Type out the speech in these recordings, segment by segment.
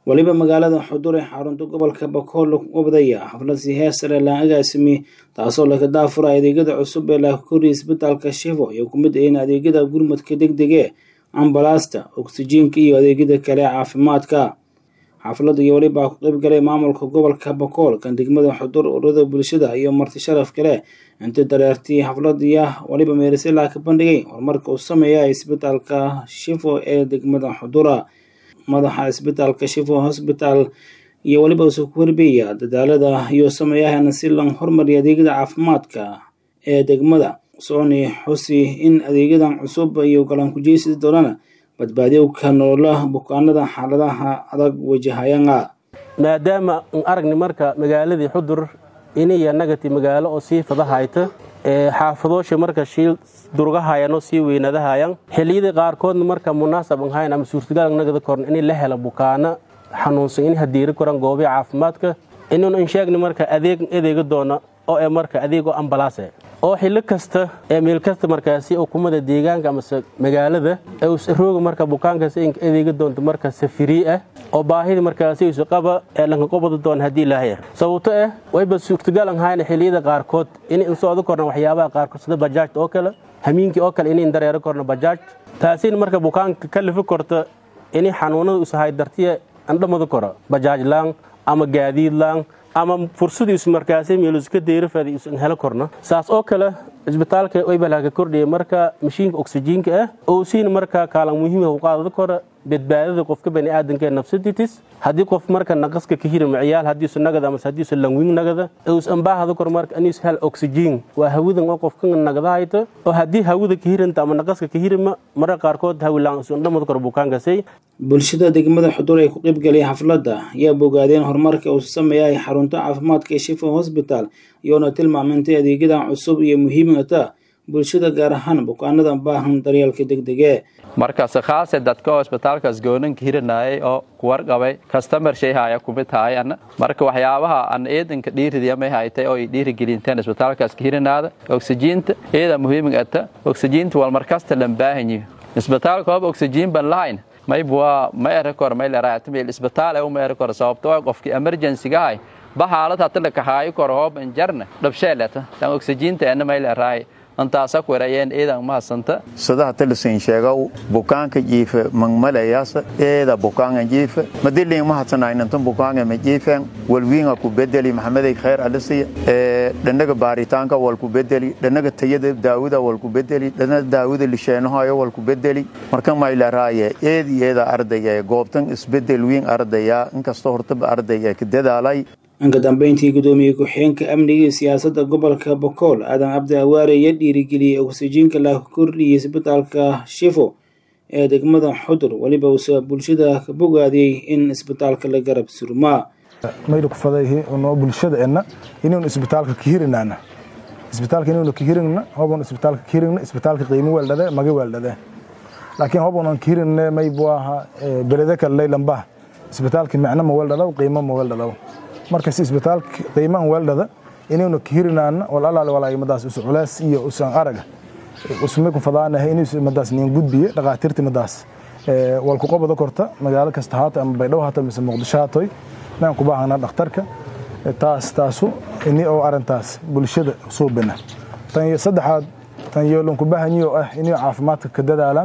weliba magaalada xudur ee xarunta gobolka bakool lagu qabdaya xaflad si heer sare laan agaasimi taasoo laga daafura adeegyada cusub ee laga koriya isbitaalka shifo iyo ku mid ahin adeegyada gurmadka degdege ambalaasta oksijiinka iyo adeegyada kale caafimaadka xafladda iyo welibaa ku qayb galay maamulka gobolka bakool kan degmada xudur ururada bulshada iyo marti sharaf kale intii dareertii xafladiya weliba meerisela ka bandhigay horumarka uu sameeya isbitaalka shifo ee degmada xudura madaxa isbitaalka shifo hosbitaal iyo weliba usu ku warbeeya dadaalada iyo sameeyahana si lan hormariya adeegyada caafimaadka ee degmada sooni xusi in adeegyadan cusub iyo galankujeysida doonana badbaadiyowka nolola bukaanada xaaladaha adag wajahayana maadaama an aragni marka magaaladii xudur iniya nagati magaalo oo sii fadahayta ee xaafadoosha marka shiil durgahayan oo sii weynadahayan xilliyadii qaarkoodna marka munaasab an hayn ama suurtagal nagada korn in la helo bukaano xanuunsan in hadiiri koran goobii caafimaadka inuun an sheegni marka adeeg adeega doona oo ee marka adeegoo ambalaase oo xillo kasta ee meel kasta markaasi ukumada deegaanka amase magaalada rooga marka bukaankaas adeega doonto marka safirii ah oo baahida markaasi isu qaba ee lankaqobada doona haddii ilaahaya sababto ah wayba suurtagal an hayna xilliyada qaarkood in in socdo korna waxyaabaha qaarkood sida bajaajta oo kale hamiinkii oo kale inayn dareero korna bajaaj taasiin marka bukaanka ka lifi korta inay xanuunada isahay dartiya andhamada koro bajaaj laan ama gaadiid laan ama fursadiisu markaasi meeluska deyrafada isan helo korno saas oo kale cisbitaalka waybalaka kordhiya marka mashiinka oksijiinka ah oo siin marka kaalan muhiima u qaadada kora badbaadada qofka baniaadanka ee nafsaditis haddii qof marka naqaska ka hira maciyaal hadiisu nagada amase hadiisu langwing nagada us ambaahada kor marka aniis hel oksijiin waa hawadan oo qofka nagadahayto oo haddii hawada ka hiranta ama naqaska ka hirima marka qaarkood hawilaan isu andhamada kor bukaankaasay bulshada degmada xudur ee ku qaybgalay xafladda ayaa bogaadeen horumarka uu sameeyay xarunta caafimaadka ee shifo hosbitaal iyoona tilmaamintay adeegyadan cusub iyo muhiimata bulshada gaar ahaan bukaanada baahan daryeelka degdege markaase khaase dadka oo isbitaalkaas gooninka hiranayay oo kuwarqabay kastamar shayhaya kumid haayana marka waxyaabaha aan eedanka dhiiridiyamay haytay oo ay dhiirigelinteen isbitaalkaas ka hiranaada oksijiinta eeda muhiimig ata oksijiinta wal markasta lan baahanyiyo isbitaalka hoob oksijiin ban lahayn maybwa ma eri kor mayleraatamil isbitaal ee uma eri kor sababtoo qofkii emergency-gahay ba xaalad hata lakahaayo kor hoob injarna dhabsheeleta tan oksijiinta ena mayleraay antaasa kuerayeen eedan mahasanta sadaha talisin sheegow bukaanka jiife mangmalayaasa eeda bukaanga jiife madilin mahadsanaynintan bukaanga ma jiifeen walwiinga ku bedeli maxamedey khayr alisiya ee dhanaga baaritaanka wal ku bedeli dhanaga tayada daawada wal ku bedeli dhanaga daawada lisheenahayo wal ku bedeli marka maylaraaye eedi eeda ardaya goobtan isbedel wiin ardaya inkastoo hortaba ardaya ka dadaalay inka dambeyntii guddoomiye ku-xigeenka amniga iyo siyaasadda gobolka bakool aadan cabdi awaare iyo dhiirigeliyey oksijiinka la kordhiyay isbitaalka shifo ee degmada xudur weliba uuse bulshada ka bogaadiyey in isbitaalka la garab surmaa mayna ku fadayhi noo bulshada enna inuun isbitaalka ka hirinaana isbitaalka inuuna ka hirinna hobon isbitaalka ka hirinna isbitaalka qiimo weeldhade maga weeldhade laakiin hobonan ka hirinne maybu aha belede kale laylanbah isbitaalka micno ma weeldhadaw qiimo ma weeldhadaw marka si isbitaalka qiimahan weeldhada inuuna ka hirinaana wal alaale walaay madaas usu culays iyo usan araga usmay ku fadaanahay inuu madaas nin gudbiye dhaqaatiirti madaas wal ku qabada korta magaalo kasta haato ama baydhabo haato mise muqdisho haatoy maan ku baahana dhakhtarka taas taasu ini oo arintaas bulshada suubina tan saddexaad tan yeelon ku baahanyiyo ah inay caafimaadka ka dadaalaan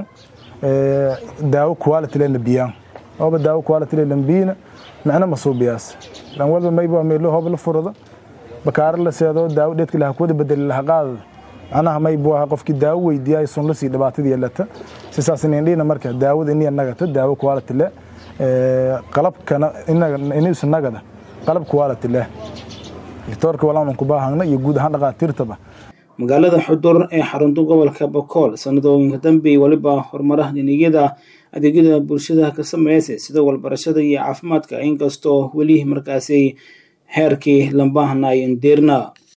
daawo quality lena biyaan ooba daawo quality lena biyina macna ma suubiyaas lan walba mayba meelo hoob la furado bakaaro la seedo daawo dheedka laha kuwada bedeli laha qaadada macnaha maybu aha qofkii daawo weydiiyay sun la sii dhibaatadii yeelata sisaas inindhina marka daawada iniya nagata daawo quality leh qalabkana inuusa nagada qalab quality leh doctoorka walaanan ku baahagna iyo guud ahaan dhaqaatiirtaba magaalada xudur ee xarunta gobolka bakool sanadooyinka dambe weliba horumaraha dhiniyada adeegyada bulshada ka sameeysa sida walbarashada iyo caafimaadka inkastoo weli markaasi heerkii lambaahanay indeerna